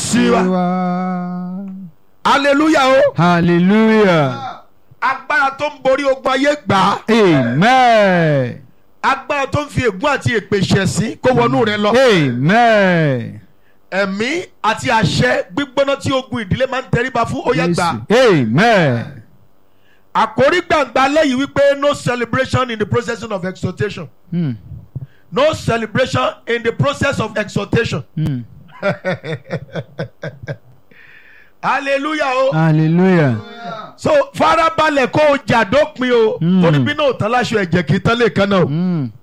sí wa wa. hallelujah o hallelujah. agbára tó ń borí ogun ayé gbà á amen. agbára tó ń fi ègún àti èpè ṣẹ̀sín kó wọnú rẹ lọ amen. ẹ̀mí àti àṣẹ gbígbóná tí ogun ìdílé máa ń tẹríba fún ó yẹ gbà Jésù. amen. àkórí gbàngbà lẹ́yìn wípé no celebration in the process of exhortation Hmm. no celebration in the process of exhortation Hmm. hallelujah o hallelujah. so farabalẹ̀ kó o jà dópin o Mm. torí bí náà tán láṣọ ẹ̀jẹ̀ kì í tán lè kan náà o Hmm.